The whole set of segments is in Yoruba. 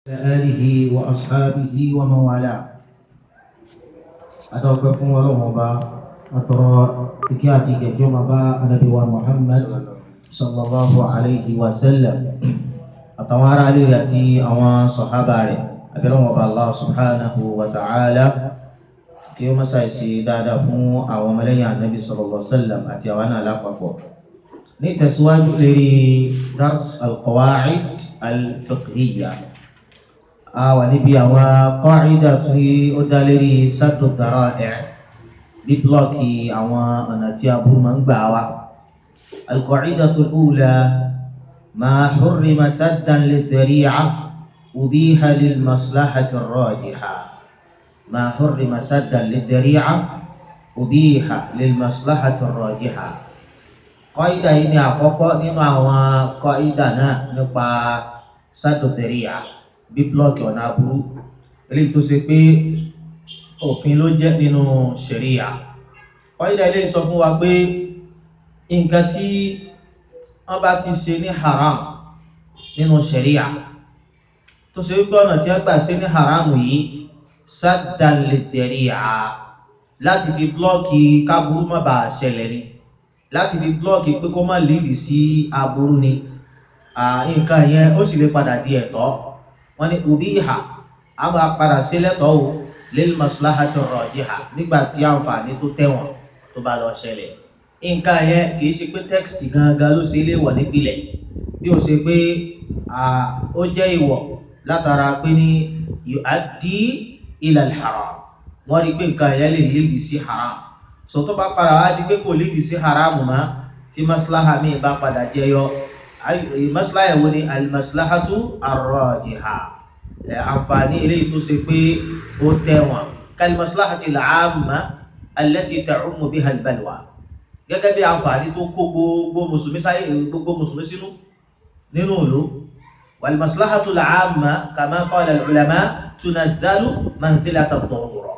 آله وأصحابه ومن والاه أتوقف فún Ọlọ́run Ọba atọrọ ìkẹ́ àti ìgẹ̀ kí ó máa bá Ànábì wa Muhammad sallallahu alayhi wa sallam àtàwọn ará ilé rẹ̀ àti àwọn sọ̀hábà rẹ̀ abẹ́lẹ́wọ̀n ọba Allah subhanahu wa ta'ala kí ó máa ṣàìṣe dáadáa fún àwọn ọmọlẹ́yìn Ànábì sallallahu alayhi wa sallam àti àwọn náà lápapọ̀ ní ìtẹ̀síwájú lérí dars al-qawa'id al-fiqhiyya a wà níbi àwọn kọ́ìdà tí ó dá lérí sátò dára ẹ̀ bí blọ́ọ̀kì àwọn ọ̀nà tí aburú máa ń gbà wá. القاعدة الأولى ما حرم سدا للذريعة أبيح للمصلحة الراجحة ما حرم سدا للذريعة أبيح للمصلحة الراجحة قاعدة ini àkọ́kọ́ nínú àwọn kọ́ìdà náà nípa sátò dáríà bí blọọkì ọ̀nà aburú eléyìí tó ṣe pé òfin ló jẹ́ nínú ṣẹ̀ríyà ọ̀yẹ́dà ilé sọ fún wa pé nǹkan tí wọ́n bá ti ṣe ní haram nínú ṣẹ̀ríyà tó ṣe wípé ọ̀nà tí wọ́n gbà ṣe ní haram yìí saddan lidari'a láti fi blọọkì káburú má bàa ṣẹlẹ̀ ni láti fi blọọkì pé kó má lídì sí aburú ni nǹkan yẹn ó sì lè padà di ẹ̀tọ́ wọ́n ní ubiha a máa padà sí lẹ́tọ̀ọ́ o lil maslahati rajiha nígbà tí àǹfààní tó tẹ̀wọ̀n tó bá lọ ṣẹlẹ̀ nǹkan yẹn kì í ṣe pé tẹ́kìtì gangan ló ṣe léwọ̀ nípìnlẹ̀ bí ó ṣe pé ó jẹ́ ìwọ̀ látara pé ní yu'addi ila al-haram wọ́n rí pé nǹkan yẹn lè lédi sí haram sọ tó bá padà wá di pé kò lédi sí haram mọ́ tí maslaha mi bá padà jẹyọ maslaha wo ni al-maslahatu ar-rajiha àǹfààní eléyìí tó ṣe pé ó tẹ̀wọ̀n kal-maslahati al-'amma allati ta'ummu biha al-balwa gẹ́gẹ́ bí àǹfààní tó kó gbogbo mùsùlùmí sáyé gbogbo mùsùlùmí sínú nínú ìlú wal-maslahatu al-'amma kama qala al-ulama tunazzalu manzilata ad-darura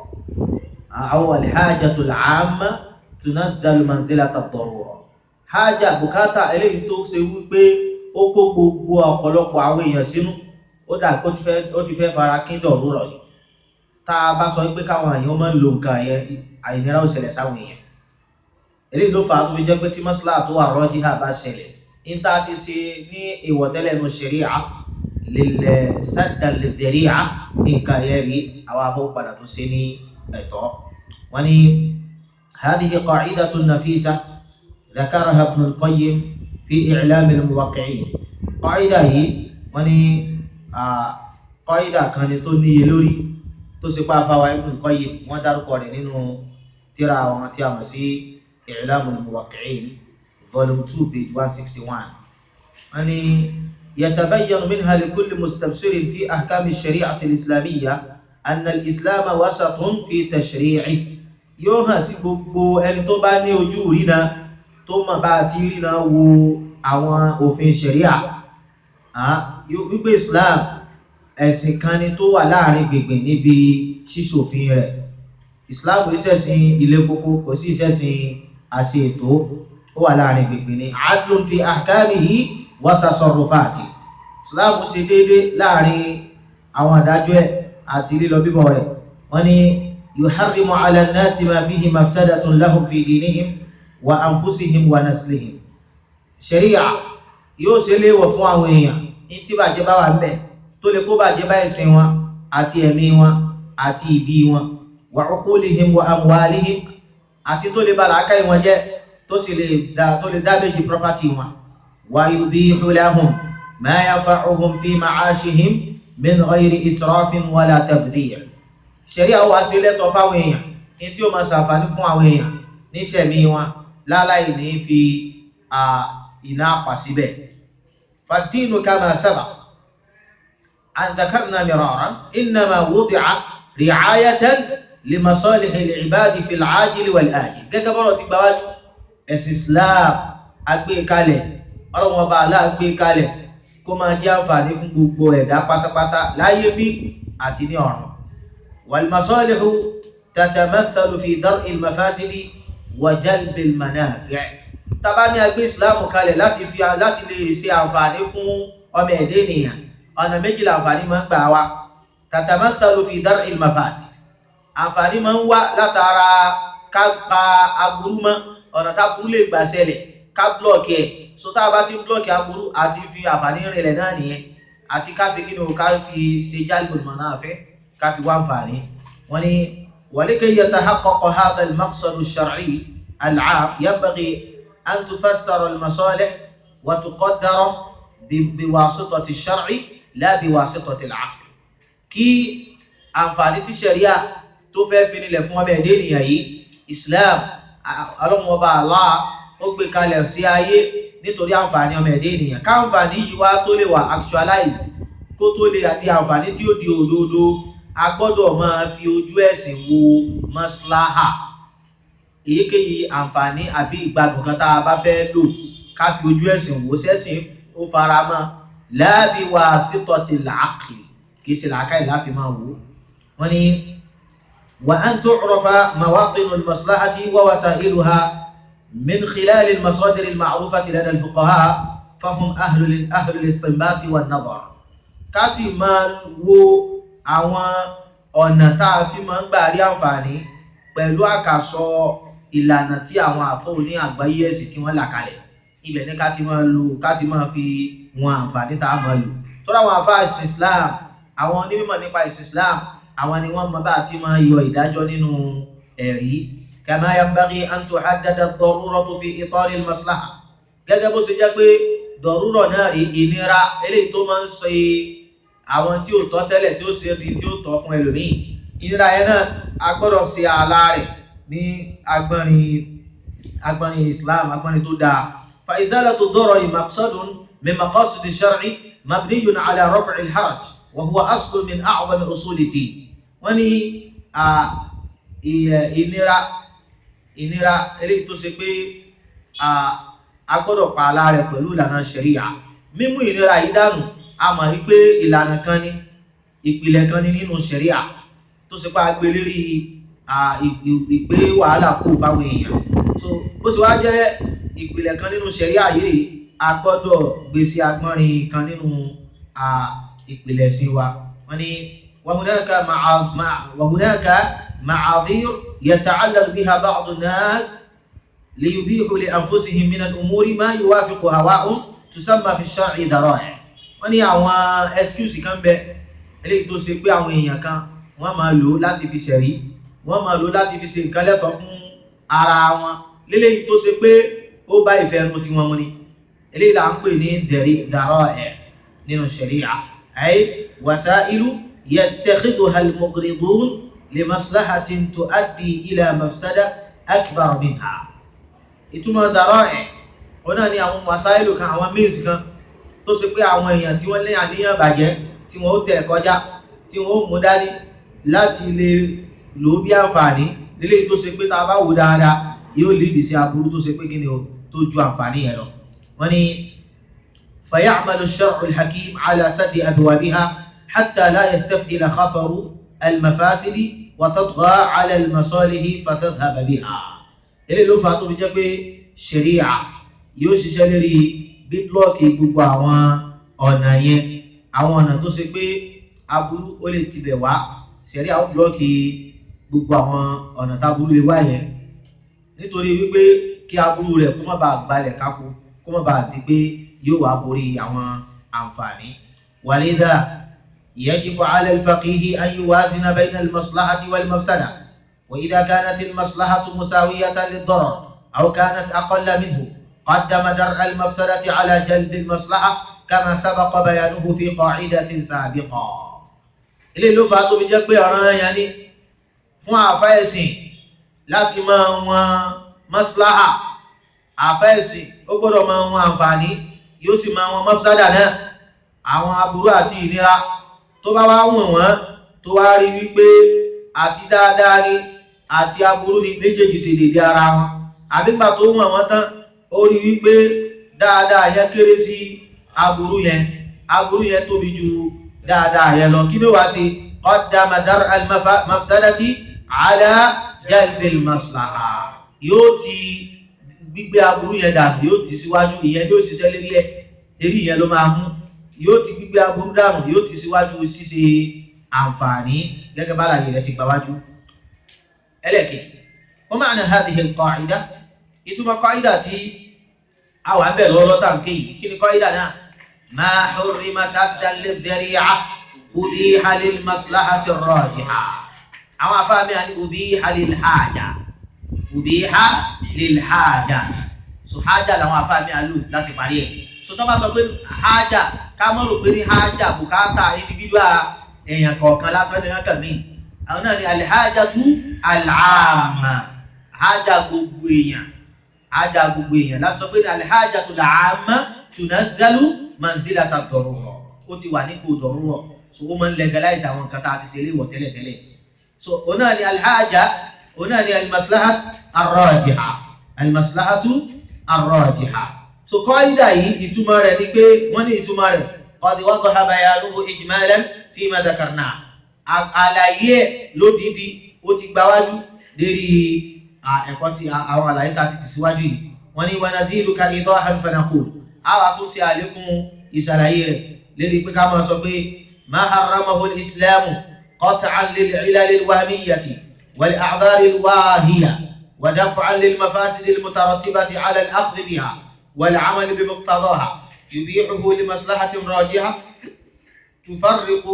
aw al-hajatu al-'amma tunazzalu manzilata ad-darura hájà bùkátà eléyìí tó ṣe wípé ó kó gbogbo ọ̀pọ̀lọpọ̀ àwọn èèyàn sínú ó dà kó ó ti fẹ́ fara kíndọ̀ rúrọ̀ yìí tá a bá sọ pé káwọn èèyàn máa ń lo nǹkan yẹn àìnira ó ṣẹlẹ̀ sáwọn èèyàn eléyìí ló fà á tó fi jẹ́ pé tí mọ́sálà tó wà rọ́jí hà bá ṣẹlẹ̀ níta ti ṣe ní ìwọ̀tẹ́lẹ̀ nu ṣẹ̀ríà lílẹ̀ sádà lẹ́dẹ̀ríà ní nǹkan yẹn rí àwọn afọ́padà tó ṣe ní ẹ̀tọ́ wọn ni هذه قاعدة نفيسة ذكرها ابن القيم في إعلام الموقعين قاعدة هي وني قاعدة كانت تني لوري تسقى فوا ابن القيم ودارك نينو ترى وما تيامسي إعلام الموقعين volume 2 page 161 يعني يتبين منها لكل مستبصر في أحكام الشريعة الإسلامية أن الإسلام وسط في تشريعه yóò hàn sí gbogbo ẹni tó bá ní ojú rína tó mọ̀ bá ti rína wo àwọn òfin ṣẹ̀ríà wípé Islam ẹ̀sìn kan ni tó wà láàrin gbègbè níbi ṣíṣòfin rẹ̀ Islam kò ṣẹ̀sìn ilé kókó kò sí ṣẹ̀sìn àṣẹ ètò ó wà láàrin gbègbè ní adlun fi ahkamihi wa tasarrufati Islam ṣe déédé láàrin àwọn àdájọ́ ẹ̀ àti lílọ bíbọ̀ rẹ̀ wọ́n ní يحرم على الناس ما فيه مفسدة لهم في دينهم وأنفسهم ونسلهم شريعة yóò ṣe léèwọ̀ fún àwọn èèyàn ní tí bàjẹ́ bá wà ńbẹ̀ tó lè kó bàjẹ́ bá ẹ̀sìn wọn àti ẹ̀mí wọn àti ìbí wọn wa uqulihim wa amwalihim àti tó lè ba làákàyè wọn jẹ́ tó sì lè dá tó lè damage property wọn wa yubihu lahum ma yanfa'uhum fi ma'ashihim min ghayri israfin wala tabdhir ṣẹ̀ríà wá sí lẹ́tọ̀ fáwọn èèyàn ní tí ó máa ṣàǹfààní fún àwọn èèyàn ní ìṣẹ̀mí wọn láláì ní fi iná pa síbẹ̀. fàdínù kama sabaq an dhakarna miraran innama wudi'a ri'ayatan li masalihi al-ibadi fil 'ajili wal ajil gẹ́gẹ́ bọ́rọ̀ ti gbà wájú ẹ̀sìn Islam agbékalẹ̀ ọlọ́wọ́n bá aláàgbé kalẹ̀ kó máa jẹ́ àǹfààní fún gbogbo ẹ̀dá pátápátá láyé bí àti ní ọ̀run والمصالح تتمثل في درء المفاسد وجلب المنافع tá bá ní agbé ìsìláàmù kalẹ̀ láti fi láti lè ṣe àǹfààní fún ọmọ ẹ̀dẹ́ ènìyàn ọ̀nà méjìlá àǹfààní máa ń gbà wá tatamathalu fi dar'il mafasid àǹfààní máa ń wá látara ká pa aburú mọ́ ọ̀nà táburú lè gbà ṣẹlẹ̀ ká blọ́ọ̀kì ẹ̀ so tá a bá ti ń blọ́ọ̀kì aburú àti fi àǹfààní rinlẹ̀ náà nìyẹn àti ká ṣe kí ni o ká fi ṣe jálùbọ̀ mọ̀ náà fẹ́ ká fi wá àǹfààní wọ́n ní ولكي يتحقق هذا المقصد الشرعي العام ينبغي أن تفسر المصالح وتقدر بواسطة الشرع لا بواسطة العقل kí àǹfààní tí ṣẹ̀ríà tó fẹ́ fi nílẹ̀ fún ọmọ ẹ̀dẹ́ ènìyàn yìí Islam ọlọ́mọba Allah ó gbé kalẹ̀ sí ayé nítorí àǹfààní ọmọ ẹ̀dẹ́ ènìyàn káǹfààní yìí wá tó lè wà actualize kó tó lè di àǹfààní tí ó di òdodo a gbọ́dọ̀ máa fi ojú ẹ̀sìn wo maslaha èyíkéyìí àǹfààní àbí ìgbádùn kan tá a bá fẹ́ lò ká fi ojú ẹ̀sìn wò sẹ́sìn ó fara mọ́ la bi wasitatil aqli kì í ṣe làákàyè láfi máa wò wọ́n ní wa an tu'rafa mawatinul maslahati wa wasailuha min khilal al-masadir al-ma'rufati lada al-fuqaha fahum ahlul ahlul istinbat wan nadar ká sì máa wo àwọn ọ̀nà tá a fi máa ń gbà rí àǹfààní pẹ̀lú àkàsọ ìlànà tí àwọn àfọ́ òní àgbáyé ẹ̀sìn tí wọ́n là kalẹ̀ ibẹ̀ ní ká ti máa lò ká ti máa fi wọn àǹfààní tá a máa lò tọ́lá àwọn àfáà ìsìn Islam àwọn onímọ̀ nípa ìsìn Islam àwọn ni wọ́n mọ bá ti máa yọ ìdájọ́ nínú ẹ̀rí kama yanbaghi an tuhaddada ad-daruratu fi itar al-maslaha gẹ́gẹ́ bó ṣe jẹ́ pé dọ̀rúrọ̀ náà rí ìnira eléyìí tó máa ń ṣe àwọn tí ò tọ́ tẹ́lẹ̀ tí ó ṣe di tí ó tọ́ fún ẹlòmíì ìnira yẹn náà a gbọ́dọ̀ ṣe ààlà rẹ̀ ní agbọ́nrin agbọ́nrin Islam agbọ́nrin tó dáa fa izalatu ad-darari maqsadun min maqasid ash-shar'i mabniyun ala raf'i al-haraj wa huwa aslun min a'zami usul ad-din wọ́n ní ìnira ìnira eléyìí tó ṣe pé a gbọ́dọ̀ pa ààlà rẹ̀ pẹ̀lú ìlànà ṣẹ̀ríyà mímú ìnira yìí dànù a mọ̀ wípé ìlànà kan ní ìpìlẹ̀ kan ní nínú ṣẹ̀ríà tó ṣe pé a gbé lérí ìgbé wàhálà kó fáwọn èèyàn so bó ti wá jẹ́ ìpìlẹ̀ kan nínú ṣẹ̀ríà yìí a gbọ́dọ̀ gbé sí agbọ́nrin kan nínú ìpìlẹ̀ sí wa wọ́n ní وهناك معاذير يتعلق بها بعض الناس ليبيحوا لأنفسهم من الأمور ما يوافق هواهم تسمى في الشرع ذرائع wọ́n ní àwọn excuse kan bẹ eléyìí tó ṣe pé àwọn èèyàn kan wọ́n máa lò láti fi ṣẹ̀rí wọ́n máa lò láti fi ṣe nǹkan lẹ́tọ̀ọ́ fún ara wọn léléyìí tó ṣe pé ó bá ìfẹ́ ẹnu tí wọ́n mú ni eléyìí là ń pè ní dharā'i' nínú ṣẹ̀rí'à ay wasā'ilu yattakhidhuhā al-mughridūn li maslahatin tu'addī ilā mafsada akbar minhā ìtumọ̀ dharā'i' wọn náà ní àwọn masáìlù kan àwọn means kan tó ṣe pé àwọn èèyàn tí wọ́n lé àníyàn bàjẹ́ tí wọ́n ó tẹ̀ kọjá tí wọ́n ó mú dání láti lè lò ó bí àǹfààní nílé tó ṣe pé tá a bá wò dáadáa yóò lídìí sí aburú tó ṣe pé kí ni o tó ju àǹfààní yẹn lọ. wọ́n ní فيعمل الشرع الحكيم على سد أبوابها حتى لا يستفعل خطر المفاسد وتطغى على المصالح فتذهب بها. ilé ló fà á tó fi jẹ́ pé ṣẹ̀ríà yóò ṣiṣẹ́ lérí bí blọọkì gbogbo àwọn ọ̀nà yẹn àwọn ọ̀nà tó ṣe pé aburú ó lè tibẹ̀ wá ṣẹ̀rí àwọn blọọkì gbogbo àwọn ọ̀nà táburú lè wá yẹn nítorí wípé kí aburú rẹ̀ kó má bàa gbalẹ̀ kákó kó má bàa di pé yóò wá borí àwọn àǹfààní. wàlídà yajibu ala al-faqihi an yuwazina bayna al-maslahati wal-mafsada wa idha kanat al-maslahatu musawiyatan lid-darar aw kanat aqalla minhu قدم درء المفسدة على جلب المصلحة كما سبق بيانه في قاعدة سابقة ilé ló fà á tó fi jẹ́ pé ọ̀ràn yẹn ni fún àfẹ́ẹ̀sìn láti máa wọn maslaha àfẹ́ẹ̀sìn ó gbọ́dọ̀ máa wọn àǹfààní yóò sì máa wọn mafsada náà àwọn aburú àti ìnira tó bá wá wọ̀n wọ́n tó wá rí wípé àti dáadáa ni àti aburú ni méjèèjì sì dédé ara wọn àbígbà tó wọ̀n wọ́n tán ó rí wípé dáadáa yẹn kéré sí aburú yẹn aburú yẹn tóbi ju dáadáa yẹn lọ kí ló wá sí qaddama dar al-mafsadati ala jalbil maslaha yóò ti gbígbé aburú yẹn dàbí yóò ti síwájú ìyẹn yóò ṣiṣẹ́ lérí ẹ eré yẹn ló máa mú yóò ti gbígbé aburú dànù yóò ti síwájú ṣíṣe àǹfààní gẹ́gẹ́ bá láyé rẹ̀ ṣe gbáwájú ẹlẹ́kẹ̀ẹ́ wọ́n máa ń hadhihi al-qa'ida ìtumọ̀ qa'ida tí àwọn abẹ́ lọ́wọ́ tá n kéyìí kí ni qa'ida náà ma hurrima saddan lidh-dhari'a ubiha lil-maslahati ar-rajiha àwọn afáàmì àni ubiha lil-haja ubiha lil-haja so haja làwọn afáàmì àlù láti parí ẹ̀ so tó bá sọ pé haja ká mọ̀ rò pé ní haja bùkátà individual èèyàn kọ̀ọ̀kan lásán ní ọkàn mi àwọn náà ni alhajatu al'amma haja gbogbo èèyàn haja gbogbo èèyàn láti sọ pé ní alhajatu al'amma tunazzalu manzilata darura ó ti wà nípò darura so ó máa ń legalize àwọn nǹkan tá a ti ṣe léwọ̀ tẹ́lẹ̀tẹ́lẹ̀ so òun náà ni alhaja òun náà ni almaslahat arrajiha almaslahatu arrajiha so qaida yìí ìtumọ̀ rẹ̀ ni pé wọ́n ní ìtumọ̀ rẹ̀ qad wadaha bayanuhu ijmalan fima dhakarna àlàyé ẹ̀ lódìdí ó ti gbáwájú lérí ẹ̀kọ́ tí àwọn àlàyé tá a ti tẹ̀síwájú yìí wọ́n ní wa naziluka idahan fanaqul àwa tún ṣe àlékún ìṣàlàyé rẹ̀ lérí pé ká máa sọ pé ma harramahu al-islamu qat'an lil-'ilal al-wahmiyyati wal-a'dhar al-wahiyya wa daf'an lil-mafasid al-mutarattibati 'ala al-akhdh biha wal-'amal bimuqtadaha yubihuhu li maslahatin rajiha تفرق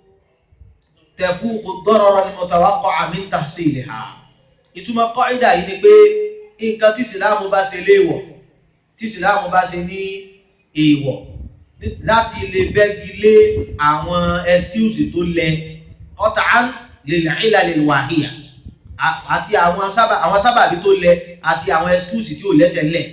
تفوق الضرر المتوقع من تحصيلها ìtumọ̀ kọ́ìdà yìí ni pé nǹkan tí ìsìláàmù bá ṣe léèwọ̀ tí ìsìláàmù bá ṣe ní èèwọ̀ láti lè bẹ́gi lé àwọn excuse tó lẹ qat'an lil 'ilal al-wahiyya àti àwọn sábàbí tó lẹ àti àwọn excuse tí ò lẹ́sẹ̀ lẹ̀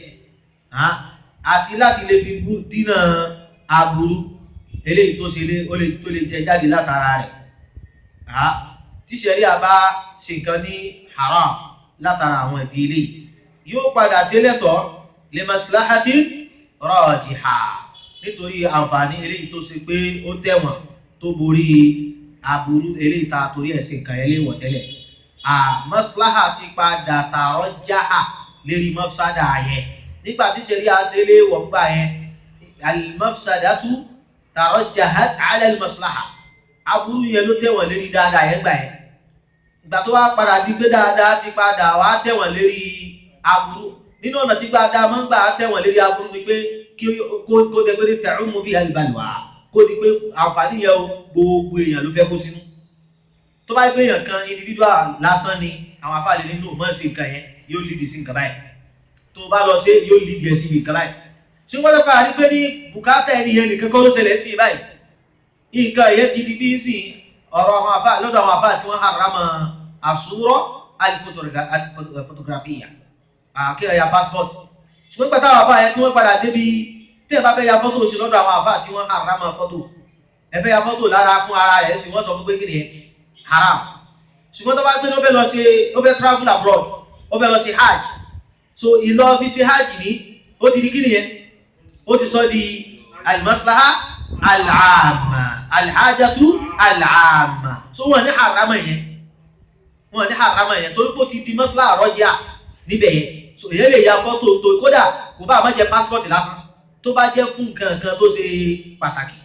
àti láti lè fi dínà aburú eléyìí tó ṣe lé ó lè tó lè jẹ jáde látara rẹ̀ ha tí ṣẹ̀ríà bá ṣe nǹkan ní haram látara àwọn ìdí eléyìí yóò padà sí lẹ́tọ̀ọ́ li maslahati rajiha nítorí àǹfààní eléyìí tó ṣe pé ó tẹ̀wọ̀n tó borí aburú eléyìí ta torí ẹ̀ ṣe nǹkan ẹlẹ́wọ̀n tẹ́lẹ̀ à maslaha ti padà tààrọ̀ jáà lérí mafsada yẹn nígbà tí ṣẹ̀ríà ṣe léwọ̀ ń gbà yẹn al-mafsadatu tarajjahat ala al-maslaha aburú yẹn ló tẹ̀wọ̀n lérí dáadáa yẹn gbà yẹn ìgbà tó wá padà di pé dáadáa ti padà wá tẹ̀wọ̀n lérí aburú nínú ọ̀nà tí dáadáa máa ń gbà tẹ̀wọ̀n lérí aburú ni pé kí kó kó dẹ pé ta'ummu biha al-balwa kó di pé àǹfààní yẹn o gbogbo èèyàn ló fẹ́ kó sínú tó bá gbé èèyàn kan individual lásán ni àwọn afáàlẹ́ nínú mọ́ sí nǹkan yẹn yóò lídìí sí nǹkan báyìí tó bá lọ sí yóò lídìí ẹ̀ síbi nǹkan báyìí tí wọ́n lọ́pàá rí pé ní bùkátà ẹni yẹn nìkan kọ́ ló ṣẹlẹ̀ sí báyìí nǹkan ẹ̀yẹ ti di bí ń sìn ọ̀rọ̀ àwọn àfáà lọ́dọ̀ àwọn àfáà tí wọ́n harama àsúrọ̀ alifotografia kí ẹ ya passport ṣùgbọ́n pẹ̀lú àwọn àfáà yẹn tí wọ́n padà débi tí ẹ bá fẹ́ ya fọ́tò sí lọ́dọ̀ àwọn àfáà tí wọ́n harama fọ́tò ẹ fẹ́ ya fọ́tò lára fún ara rẹ̀ sì wọ́n sọ fún pé kí ni haram ṣùgbọ́n tó bá gbé ní ó fẹ́ lọ ṣe ó fẹ́ travel abroad ó fẹ́ lọ ṣe hajj so ìlọ fi ṣe hajj ní ó ti di kí nìyẹn ó ti sọ di alimaslaha al'amma alhajatu al'amma so wọ́n ní harama yẹn wọ́n ní harama yẹn torí pé ó ti di maslaha rọ́jà níbẹ̀ yẹn so èyàn lè ya fọ́tò tó kódà kò bá má jẹ passport lásán tó bá jẹ́ fún nǹkan kan tó ṣe pàtàkì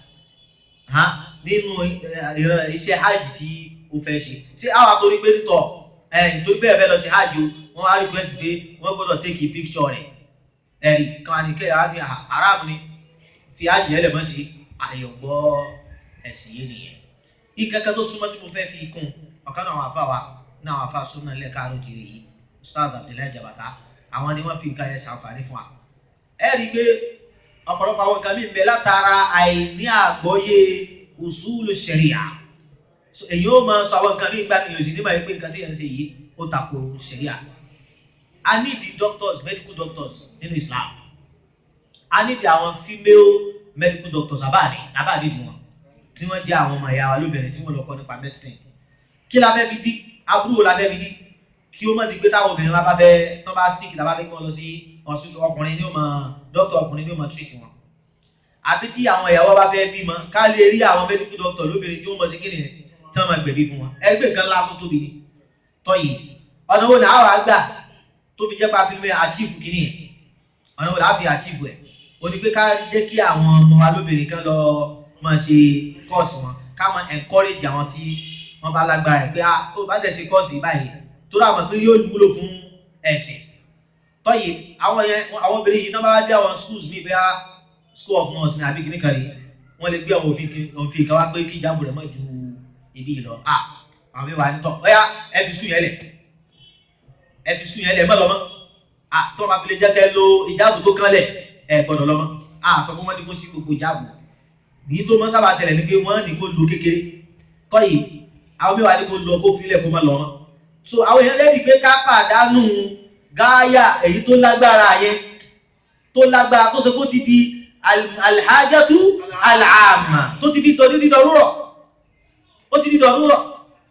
nínú iṣẹ́ hajj tí ó fẹ́ ṣe ṣé àwọn àtòrí pé nítọ̀ ẹ̀ nítorí pé ẹ fẹ́ lọ ṣe hajj o wọ́n á request pé wọ́n gbọ́dọ̀ take a picture rẹ̀ ẹ̀rí kan ní kẹ́yà ní haram ni fi ájì ẹlẹ̀ mọ́ sí àyọ̀gbọ́ ẹ̀sìn yé nìyẹn. ìkẹ́kẹ́ tó súnmọ́ tí mo fẹ́ fi kún ọ̀kan náà àwọn afá wa náà àwọn afá súnmọ́ ilẹ̀ káàró kiri yìí Ustaz Abdullahi Jabata àwọn ni wọ́n fi nǹkan yẹn ṣàǹfààní fún wa. ẹ rí i pé ọ̀pọ̀lọpọ̀ àwọn nǹkan mi ń bẹ látara àìní àgbọ́yé usulu sharia èyí ó máa sọ àwọn nǹkan mi gbà mí òsì nígbà yìí pé nǹkan tí yẹn ń ṣe yìí ó tako sharia I need the doctors medical doctors nínú Islam I need àwọn female medical doctors abáàdì abáàdì tiwọn tí wọ́n jẹ́ àwọn ọmọ ìyá wa lóbìnrin tí wọ́n lọ kọ́ nípa medicine kí la fẹ́ fi dí aburú la fẹ́ fi dí kí ó má di pé táwọn obìnrin wa bá fẹ́ tó bá sick tàbá fẹ́ kí wọ́n lọ sí hospital ọkùnrin ní ó máa doctor ọkùnrin ní ó máa treat wọn àbí tí àwọn ìyàwó bá fẹ́ bímọ ká lè rí àwọn medical doctor lóbìnrin tí wọ́n mọ̀ sí kí nìyẹn tí wọ́n máa gbẹ̀bí fún wọn ẹgbẹ́ nǹkan ńlá tó tóbi ni tọ́yì ọ̀nà wo ni àwọn àgbà tó fi jẹ́ pa fi mẹ́ achieve kìíní ẹ̀ ọ̀nà wo láàfi achieve ẹ̀ o ní pé ká jẹ́ kí àwọn ọmọ wa lóbìnrin kan lọ máa ṣe kọ́ọ̀sì wọn ká máa encourage àwọn tí wọ́n bá lágbára ẹ̀ pé ah tó bá dẹ̀ ṣe kọ́ọ̀sì báyìí tó rà mọ̀ pé yóò wúlò fún ẹ̀sìn tọ́yì àwọn yẹn àwọn obìnrin yìí náà bá dé àwọn schools mi bẹ́ẹ̀ school of nurse ní àbí kìnnì kan rí wọ́n lè gbé àwọn òfin òfin kan wá pé kí ìjábọ̀ rẹ̀ mọ̀ ju ibi yìí lọ ah àwọn mi wà ní tọ́ ọ̀yá ẹ fi school yẹn lẹ̀ ẹ fi school yẹn lẹ̀ ẹ má lọ mọ́ ah tó máa fi lè jẹ́ kẹ́ lo ìjábọ̀ tó kán lẹ̀ ẹ gbọ́dọ̀ lọ mọ́ ah sọ fún wọn ní kó sí gbogbo ìjábọ̀ èyí tó máa sábà ṣẹlẹ̀ ní pé wọ́n ní kó lo kékeré tọ́yì àwọn mi wà ní kó lọ kó filẹ̀ kó má lọ mọ́ so àwọn èèyàn lẹ́yìn pé ká pàdánù gáyà èyí tó lágbára yẹn tó lágbára tó ṣe kó ti di alhajatu al'amma tó ti di tọ́ dídí dọ̀rúrọ̀ ó ti di dọ̀rúrọ̀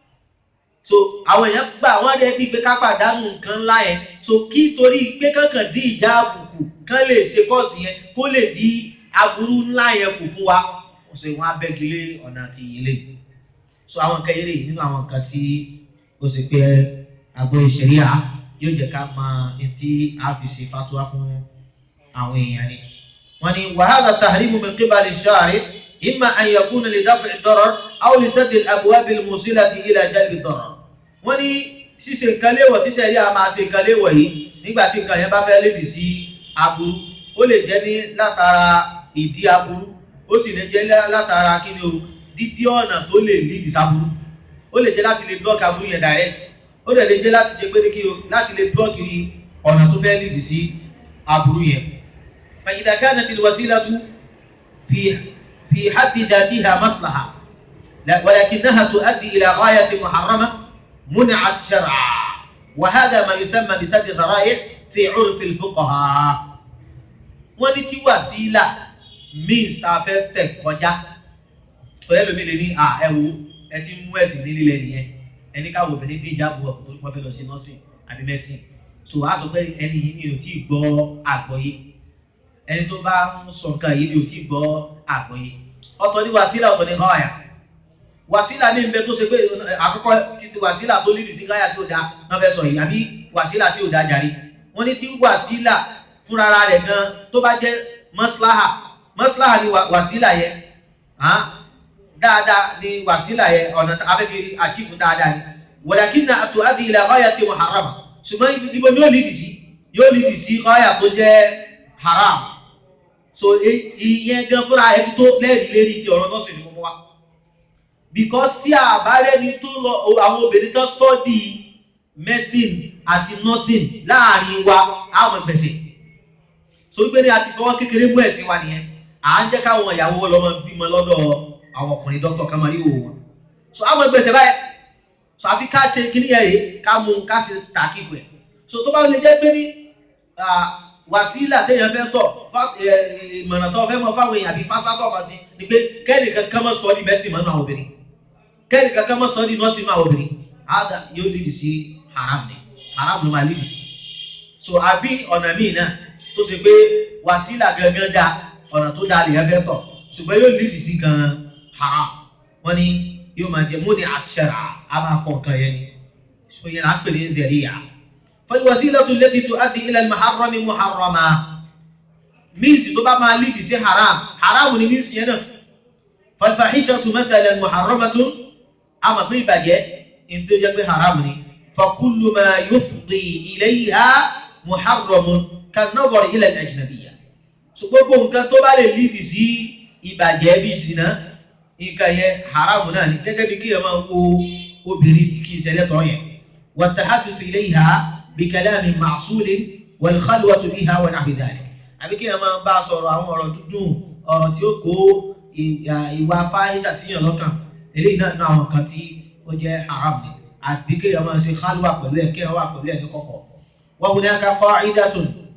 so àwọn èèyàn gbà wọ́n rẹ̀ ti pé ká pàdánù nǹkan ńlá yẹn so kí torí pé kankan dín ìjà àbùkù kán lè ṣe kọ́ọ̀sì yẹn kó lè di aburú ńlá yẹn kù fún wa ó sì wọ́n abẹ́gilé ọ̀nà àti ilé so àwọn nǹkan eré nínú àwọn nǹkan tí ó sì pé àgbo ìṣẹ̀ríà yóò jẹ́ ká mọ etí a fi ṣe fatuwa fún àwọn èèyàn ni. wọ́n ní wàhálà tahrimu min qibali shari imma an yakuna li daf'i ad-darar aw li saddi al-abwab al-musilati ila jalbi ad-darar. wọ́n ní ṣíṣe nǹkan léwọ̀ tí ṣẹ̀ríà máa ṣe nǹkan léwọ̀ yìí nígbà tí nǹkan yẹn bá fẹ́ lébi sí aburú ó lè jẹ́ ní látara ìdí aburú ó sì lè jẹ́ látara kí ni o dídí ọ̀nà tó lè lídìí sáburú ó lè jẹ́ láti lè block aburú yẹn direct ó dẹ̀ lè jẹ́ láti ṣe pé kí o láti lè blọ́ọ̀kì ọ̀nà tó fẹ́ lìdì sí aburú yẹn. فإذا كانت الوسيلة في في حد ذاتها مصلحة ولكنها تؤدي إلى غاية محرمة منعت شرعا وهذا ما يسمى بسد ذرائع في عرف الفقهاء wọ́n ní tí wàsílà means tá a fẹ́ tẹ̀ kọjá pẹ̀lú ẹlòmíì lè ní à ẹ wo ẹ ti mú ẹ̀sìn ní lílẹ̀ nìyẹn ẹni káwọn obìnrin dín ìjáàbò ọkọ̀ tó pọ́n fẹ́ lọ sí nọ́ọ̀sì àbí mẹ́tìn so a sọ pé ẹni yìí ni ò tí ì gbọ́ àgbọ́yé ẹni tó bá ń sọ nǹkan yìí ni ò tí ì gbọ́ àgbọ́yé ọ̀tọ̀ ní wàsílà ọ̀tọ̀ ní gáyà wàsílà ní nbẹ tó ṣe pé àkọ́kọ́ títí wàsílà tó lídìí sí gáyà tí ò da náà fẹ́ sọ yìí àbí wàsílà tí ò da jàre wọ́n ní tí wàsílà fúnra rẹ̀ gan tó bá jẹ́ mọ́síláhà mọ́síláhà ni wàsílà yẹn dáadáa ni wàsílà yẹn ọ̀nà afẹ́fẹ́ àchífù dáadáa ni walakinna tuaddi ila ghayati muharrama ṣùgbọ́n ibo ni yóò lídì sí yóò lídì sí ghaya tó jẹ́ haram so ìyẹn gan fúnra ẹ̀ tó lẹ́rìí lérí ti ọ̀rọ̀ náà sì ni mo mú wa because tí a bá rẹ́ni tó lọ àwọn obìnrin tó study medicine àti nursing láàrin wa àwọn gbèsè so wípé ní a ti fọwọ́ kékeré mú ẹ̀sìn wa nìyẹn à ń jẹ́ káwọn ìyàwó lọ́mọ bímọ lọ́dọ̀ àwọn ọkùnrin dókítà kan máa rí òwò wọn so àwọn gbèsè báyìí so àfi ká ṣe kíní yẹn rèé ká mú ká ṣe tàkìkù ẹ̀ so tó bá lè jẹ́ pé ní wàsílà téèyàn fẹ́ tọ̀ ìmọ̀ràn tó fẹ́ mọ fáwọn èèyàn àbí fásitì ọmọ sí ni pé kẹ́ẹ̀lì kankan mọ́ sọ́ọ́dì mẹ́sìn mọ́nú àwọn obìnrin kẹ́ẹ̀lì kankan mọ́ sọ́ọ́dì nọ́ọ̀sì mọ́ àwọn obìnrin àdá yóò lídì sí haram ni haram ló máa lídì sí so àbí ọ̀nà míì náà tó ṣe pé wàsílà gangan dá ọ̀nà tó dáa lèyàn fẹ́ tọ̀ ṣùgbọ́n yóò lídì sí gan haram wọ́n ní yóò máa jẹ múni àṣẹrà a máa kọ nǹkan yẹn ni so yẹn à ń pè ní dẹ̀ríyà فالوسيلة التي تؤدي إلى المحرم محرمة means tó bá máa lead sí haram haram ni means yẹn náà فالفاحشة مثلا محرمة àmọ́ pé ìbàjẹ́ ní tó jẹ́ pé haram ni فكل ما يفضي إليها محرم كالنظر إلى الأجنبية so gbogbo nǹkan tó bá lè lead sí ìbàjẹ́ bí zina nǹkan yẹn haram náà ni gẹ́gẹ́ bí kí ẹ máa wo obìnrin tí kì í ṣẹlẹ̀ tọ́ yẹn والتحدث إليها بكلام معصول والخلوة بها ونحو ذلك àbí kí ẹ máa bá a sọ̀rọ̀ àwọn ọ̀rọ̀ dúdùn ọ̀rọ̀ tí ó kó ìwà fáyísà síyàn lọ́kàn eléyìí náà náà àwọn kan tí ó jẹ́ haram ni àbí kí ẹ máa ṣe khalwa pẹ̀lú ẹ̀ kí ẹ wà pẹ̀lú ẹ̀ ní kọ̀kọ̀. وهناك قاعدة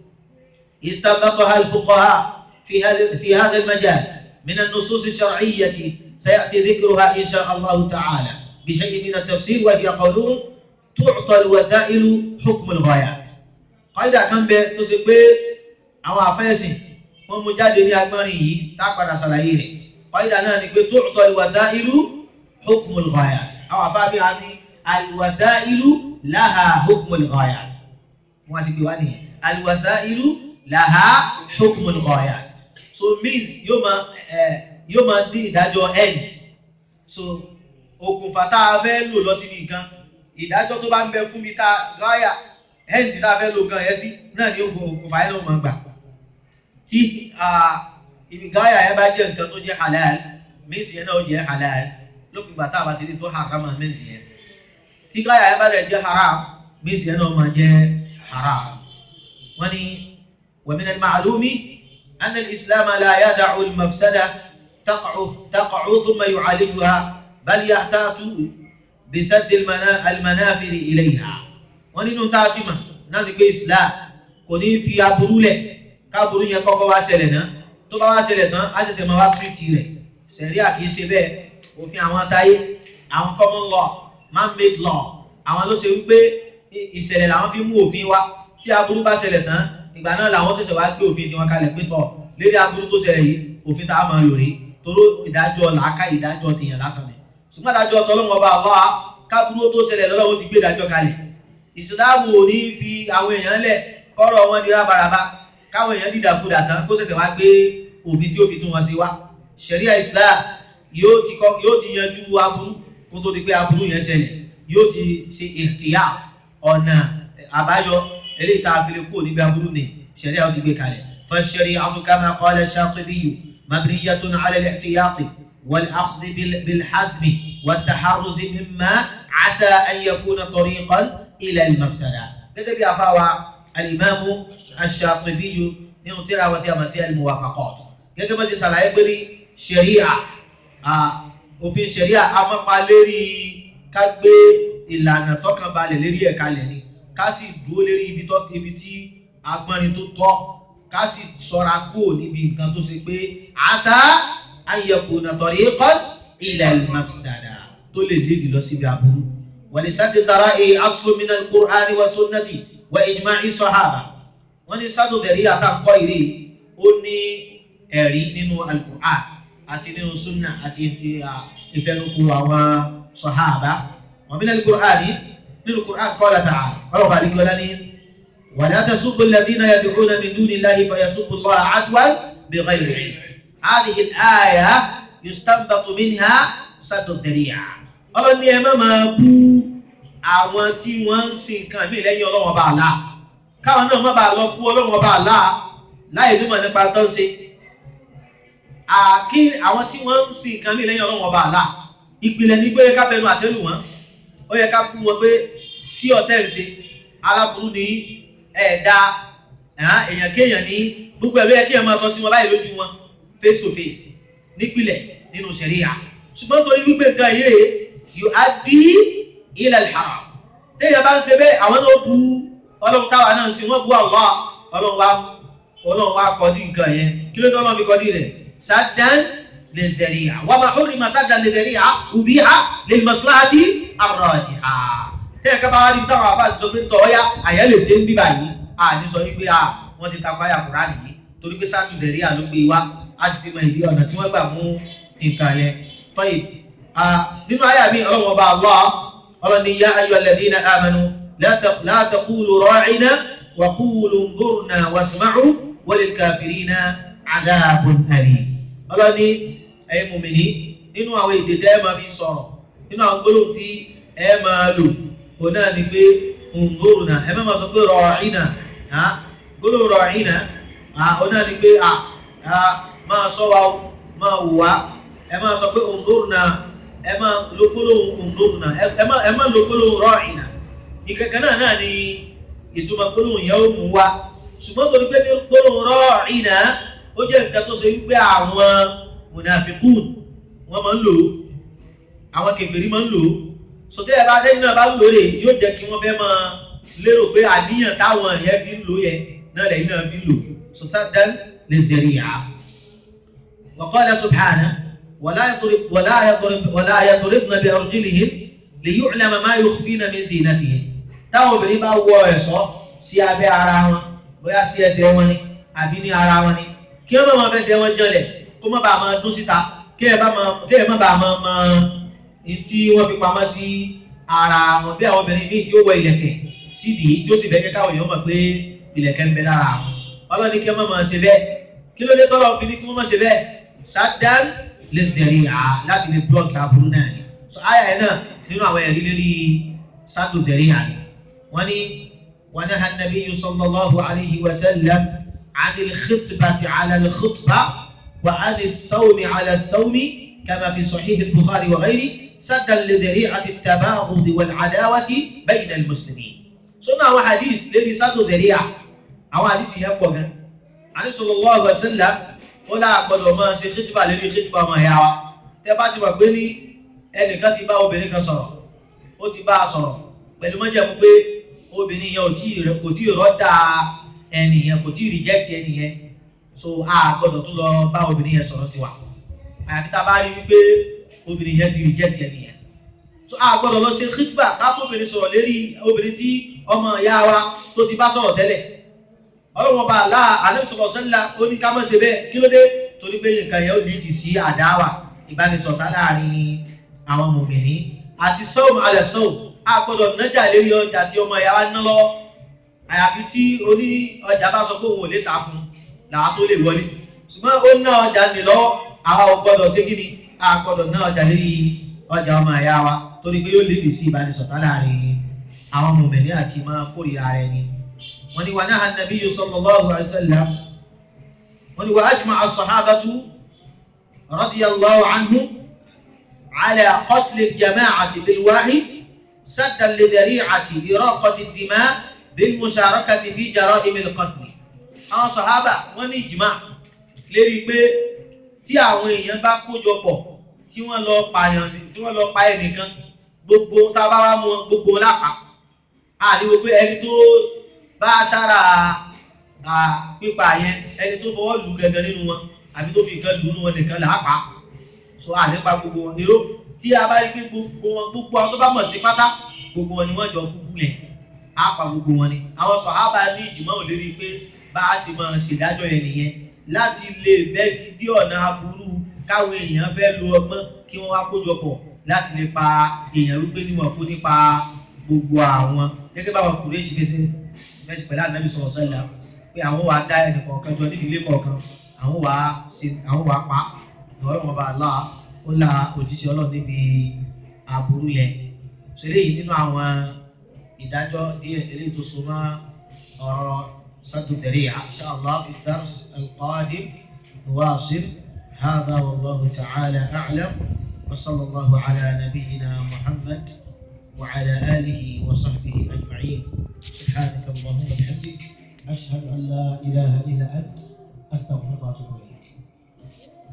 استنبطها الفقهاء في هذا في هذا المجال من النصوص الشرعية سيأتي ذكرها إن شاء الله تعالى بشيء من التفسير وهي قولهم تعطى الوسائل حكم الغايات قاعدة kan bẹ tó ṣe pé àwọn àfẹ́sìn wọ́n mú jáde ní agbọ́nrin yìí tá a padà ṣàlàyé rẹ̀ قاعدة náà ni pé تعطى الوسائل حكم الغايات àwọn àfáàbí wa ní الوسائل لها حكم الغايات wọ́n ti gbé wá nìyẹn الوسائل لها حكم الغايات so means yóò máa yóò máa dín ìdájọ́ end so okùnfà tá a fẹ́ lò lọ síbi nǹkan ìdájọ́ tó bá ń bẹ fún mi tá a gáyà end tá a fẹ́ lò gan yẹn sí náà ni okùnfà yẹn ló máa gbà tí ibi gáyà yẹn bá jẹ́ nǹkan tó jẹ́ halal mínsì yẹn náà ó jẹ́ halal lópin ìgbà tá a bá ti rí tó haram mínsì yẹn tí gáyà yẹn bá rẹ̀ jẹ́ haram mínsì yẹn náà máa jẹ́ haram wọ́n ní ومن المعلوم أن الإسلام لا يدع المفسدة تقع تقع ثم يعالجها بل يحتاط بسد المنافذ إليها wọ́n nínú tá a ti mọ̀ náà ni pé Islam kò ní fi aburú lẹ̀ káburú yẹn kọ́kọ́ wá ṣẹlẹ̀ náà tó bá wá ṣẹlẹ̀ tán á ṣẹ̀ṣẹ̀ máa wá tírìtì rẹ̀ sẹ̀ríà kì í ṣe bẹ́ẹ̀ òfin àwọn táyé àwọn common law man made law àwọn ló ṣe wípé ìṣẹ̀lẹ̀ làwọn fi mú òfin wá tí aburú bá ṣẹlẹ̀ tán ìgbà náà làwọn ṣẹ̀ṣẹ̀ wá gbé òfin tiwọn kalẹ̀ pé tọ̀ lédè aburú tó ṣẹlẹ̀ yìí òfin tá a máa lò rí toró ìdájọ́ làákà ìdájọ́ tèèyàn lásán ni ṣùgbọ́n ìdájọ́ tọ́lọ́wọ́n ọba àlọ́ káburú tó ṣẹlẹ̀ lọ́wọ́ ti gbé ìdájọ́ kalẹ̀ ìsìláàmù ò ní fi àwọn èèyàn lẹ̀ kọ́rọ̀ wọn di rábaraba káwọn èèyàn dìdàkudà tán kó ṣẹ̀ṣẹ̀ wá gbé òfin tí ó fi tún wọn sí wá ṣẹ̀ríà islam yóò ti kọ́ yóò ti yanjú aburú kó tó di pé aburú yẹn ṣẹlẹ̀ yóò ti ṣe ìkìyà ọ̀nà àbáyọ eléyìí tá a fi lè kó níbi aburú ni ṣẹ̀ríà ó ti gbé kalẹ̀ فالشريعة كما قال الشاطبي مبنية على الاحتياط والأخذ بالحزم والتحرز مما عسى أن يكون طريقا إلى المفسدة gẹ́gẹ́ bí afáwa alimami aṣàtúbíyù nínú tíra àwọn tí a mọ̀ sí al-muwafaqat gẹ́gẹ́ bá ti ṣàlàyé pé ní ṣẹ̀ríà òfin ṣẹ̀ríà amápa lérí ká gbé ìlànà tọkàn balẹ̀ lérí ẹ̀ka lẹ̀ ni ká sì dúró lérí ibi tó ibi tí agbọ́nrin tó tọ́ ká sì sọ́ra kúrò níbi nǹkan tó ṣe pé àṣà an yakuna tariqan ila al-mafsada tó lè lédi lọ síbi aburú. ولسد ذرائع أصل من القرآن والسنة وإجماع الصحابة wọ́n ní sádò dẹ̀rí àtàkọ́ ìrí ó ní ẹ̀rí nínú alukur'an àti nínú sunna àti ìfẹnukù àwọn sọ̀háàbá wọ́n bí nínú kur'an nínú kur'an qala ta'ala ọlọ́pàá àdìgbò lání ولا تسبوا الذين يدعون من دون الله فيسبوا الله عدوا بغير علم هذه الآية يستنبط منها سد الذريعة ọlọ́ni ẹ má máa bú àwọn tí wọ́n ń sin nǹkan mí lẹ́yìn ọlọ́wọ́n bá àlá káwọn náà má bàa lọ bú ọlọ́wọ́n bá àlá láì nímọ̀ nípa tó ń ṣe àkí àwọn tí wọ́n ń sin nǹkan mí lẹ́yìn ọlọ́wọ́n bá àlá ìpìlẹ̀ ní pé ká bẹnu àtẹ́lù wọn ó yẹ ká bú wọn pé sí ọ̀tẹ̀ ń ṣe aláburú ní ẹ̀ẹ́dá èèyàn kéèyàn ní gbogbo ẹ̀rọ yẹ kí ẹ máa sọ sí wọn báyìí lójú wọn face to face nípìlẹ̀ nínú ṣẹ̀ríyà ṣùgbọ́n torí wípé nǹkan yìí yuaddi ila al-haram téèyàn bá ń ṣe bẹ́ẹ̀ àwọn náà bu ọlọ́run táwa náà ń sin wọ́n bu Allah ọlọ́run wa ọlọ́run wa kọ́dí nǹkan yẹn kí ló dé ọlọ́run fi kọ́dí rẹ̀ saddan lidhari'a wa ma hurrima saddan lidhari'a ubiha lilmaslahati ar-rajiha téèyàn ká bá wá ní táwọn àbá ti sọ pé tọ́ọ́yá àyẹ́ lè ṣe ń bíbà yìí à ní sọ wípé à wọ́n ti takọ àyà Kùránì yìí torí pé saddu lidhari'a ló gbé wá a sì ti mọ ìdí ọ̀nà tí wọ́n gbà mú nǹkan yẹn tọ́yì nínú àyà mi ọlọ́wọ́ bá Allah ọlọ́ni yá ayọ̀ alladhina amanu la taqulu ra'ina wa qulu unzurna wasma'u walil kafirina adhabun alim ọlọ́ni ẹ̀yin mùmìnì nínú àwọn èdè tẹ́ ẹ máa fi sọ̀rọ̀ nínú àwọn gbólóhùn tí ẹ máa lò kò náà ni pé unzurna ẹ má máa sọ pé ra'ina gbólóhùn ra'ina ó náà ni pé máa sọ wa máa wù wá ẹ máa sọ pé unzurna ẹ máa lo gbólóhùn unzurna ẹ máa ẹ máa lo gbólóhùn ra'ina ìkẹ̀kẹ́ náà náà ni ìtumọ̀ gbólóhùn yẹn ó mú wa ṣùgbọ́n torí pé ní gbólóhùn ra'ina ó jẹ́ nǹkan tó ṣe wípé àwọn munafikun wọ́n máa ń lò ó àwọn kèfèrí máa ń lò ó sọtẹ́ ẹ bá lẹ́yìn náà bá ń lò ó rè yóò jẹ́ kí wọ́n fẹ́ máa lérò pé àníyàn táwọn yẹn fi ń lò yẹn náà lẹ́yìn náà fi ń lò sọtẹ́ lè dẹ̀rì yá. wa qala subhanahu ولا يضرب ولا يضرب ولا يضربن بأرجلهن ليعلم ما يخفين من زينتهن táwọn obìnrin bá wọ ẹ̀ṣọ́ sí abẹ́ ara wọn bóyá sí ẹsẹ̀ wọn ni àbí ní ara wọn ni kí wọ́n máa fẹsẹ̀ wọn jọlẹ̀ kó má bàa máa dún síta kí ẹ bá máa kí ẹ má bàa máa mọ ní tí wọ́n fi pamọ́ sí ara wọn bí àwọn obìnrin míì tí ó wọ ìlẹ̀kẹ̀ sídìí tí ó sì bẹ́ẹ̀ káwọn èèyàn mọ̀ pé ìlẹ̀kẹ̀ ń bẹ lára wọn ọlọ́ni kí wọ́n máa ṣe bẹ́ẹ̀ kí ló dé tọ́lọ́ fi ní kí wọ́n máa ṣe bẹ́ẹ̀ sádán lè tẹ̀lé à láti lè blọọkì aburú náà ni so àyà yẹn náà nínú àwọn ẹ̀rí lérí sádù tẹ̀lé à ni wọ́n ní wọn náà hàn sallallahu alayhi wa sallam anil khutbati ala al khutba wa anil sawmi ala sawmi kama fi sahih al bukhari wa ghayri saddan li dhari'ati at-tabaghud wal adawati bayna al muslimin sọ́nà àwọn hadith lérí sádù tẹ̀lé à àwọn hadith yẹn pọ̀ gan àní sallallahu alaihi wasallam ó láà gbọdọ̀ máa ṣe khitba lórí khitba ọmọ ìyá wa tẹ́ bá ti wà pé ní ẹnìkan ti bá obìnrin kan sọ̀rọ̀ ó ti bá a sọ̀rọ̀ pẹ̀lú mọ́jẹ̀mú pé obìnrin yẹn ò tí ì kò tí ì rọ́dà ẹnì yẹn kò tí ì reject ẹnì yẹn so a gbọdọ̀ tún lọ bá obìnrin yẹn sọ̀rọ̀ tiwa àyàfi tá a bá rí wípé obìnrin yẹn ti reject ẹnì yẹn so a gbọdọ̀ lọ ṣe khitba ká bóbìnrin sọ̀rọ̀ lérí obìnrin tí ọmọ ìyá wa tó ti bá sọ̀rọ̀ tẹ́lẹ̀ ọlọ́wọ́n bá àlá àlẹ́sọ̀rọ̀ sẹ́lá ó ní ká mọ̀ ṣe bẹ́ẹ̀ kí ló dé torí pé nǹkan yẹn ó lè jì sí àdáwà ìbánisọ̀tà láàrin àwọn mòmìnì àti sọ́ọ̀mù alẹ́ sọ́ọ̀ a gbọ́dọ̀ nájà lérí ọjà tí ọmọ ìyá wa ná lọ́wọ́ àyàfi tí oní ọjà bá sọ pé òun ò lè tà fún làá tó lè wọlé ṣùgbọ́n ó ná ọjà ní lọ́wọ́ àwa ò gbọ́dọ̀ ṣe kí ni a gbọ́dọ̀ ná ọjà lérí ọjà ọmọ ìyá wa torí pé yóò lè jì sí ìbánisọ̀tà láàrin àwọn mòmìnì àti máa kórìíra rẹ ni wọ́n ní wà náà nàbí sallallahu alaihi wasallam wọ́n ní wà ajma'a as-sahabatu radiyallahu anhum ala qatl al-jama'ati bil-wahid saddan li dhari'ati iraqati ad-dima' bil-musharakati fi jara'im al-qatl. àwọn sàhábà wọ́n ní ìjìmá lérí pé tí àwọn èèyàn bá kójọ pọ̀ tí wọ́n lọ pààyàn tí wọ́n lọ pa ẹnìkan gbogbo tá a bá wá mú gbogbo lápá àríwó pé ẹni tó bá sára pípa yẹn ẹni tó fọwọ́ lù gẹ́gẹ́ nínú wọn àbí tó fi nǹkan lù nínú wọn nìkan là á pa so àlépa gbogbo wọn níró tí a bá rí pé gbogbo wọn gbogbo àwọn tó bá mọ̀ sí pátá gbogbo wọn ni wọ́n jọ kúkú yẹn á pa gbogbo wọn ni àwọn sọ̀hábà ní ìjùmọ̀ ò lérí pé bá a sì máa ṣèdájọ́ yẹn nìyẹn láti lè bẹ́ gidi ọ̀nà aburú káwọn èèyàn fẹ́ lo ọgbọ́n kí wọ́n wá kójọ pọ̀ láti lè pa èèyàn wípé níwọ̀n kú nípa gbogbo àwọn gẹ́gẹ́ báwọn kùrẹ́ ìṣiṣẹ́ mẹ́sì pẹ̀lú ànábì sọ̀rọ̀ sẹ́lá pé àwọn wàá dá ẹnì kọ̀ọ̀kan jọ nídìílé kọ̀ọ̀kan àwọn wàá ṣe àwọn wàá pa ìwọ́n wọn bá là ó la òjíṣẹ́ ọlọ́run níbi aburú yẹn ṣẹlẹ̀ yìí nínú àwọn ìdájọ́ díẹ̀ eléyìí tó so mọ́ ọ̀rọ̀ sádùdẹ̀rẹ̀ insha Allah fi dars al-qadim nuwasil hadha wallahu ta'ala a'lam wa sallallahu ala nabiyyina muhammad wa ala alihi wa sahbihi ajma'in سبحانك اللهم وبحمدك أشهد أن لا إله إلا أنت أستغفرك وأتوب إليك